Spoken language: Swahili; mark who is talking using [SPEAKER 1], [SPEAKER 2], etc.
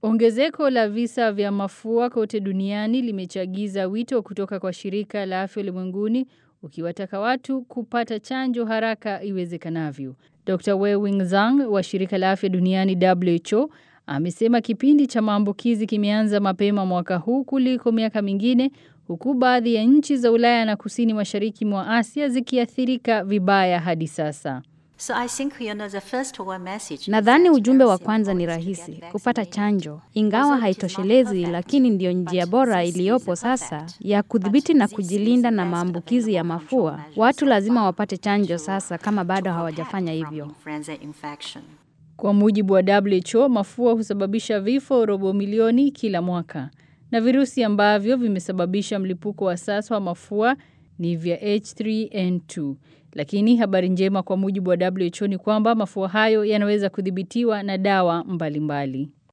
[SPEAKER 1] Ongezeko la visa vya mafua kote duniani limechagiza wito kutoka kwa shirika la afya ulimwenguni ukiwataka watu kupata chanjo haraka iwezekanavyo. Dr. Wei Zhang wa shirika la afya duniani WHO amesema kipindi cha maambukizi kimeanza mapema mwaka huu kuliko miaka mingine huku baadhi ya nchi za Ulaya na kusini mashariki mwa Asia zikiathirika vibaya hadi sasa.
[SPEAKER 2] So I think you know the first one message.
[SPEAKER 3] Nadhani ujumbe wa kwanza ni rahisi, kupata chanjo. Ingawa haitoshelezi, lakini ndiyo njia bora iliyopo sasa ya kudhibiti na kujilinda na maambukizi ya mafua. Watu lazima wapate chanjo sasa kama bado hawajafanya hivyo.
[SPEAKER 2] Influenza infection.
[SPEAKER 1] Kwa mujibu wa WHO, mafua husababisha vifo robo milioni kila mwaka. Na virusi ambavyo vimesababisha mlipuko wa sasa wa mafua ni vya H3N2. Lakini habari njema kwa mujibu wa WHO ni kwamba mafua hayo yanaweza kudhibitiwa na dawa mbalimbali.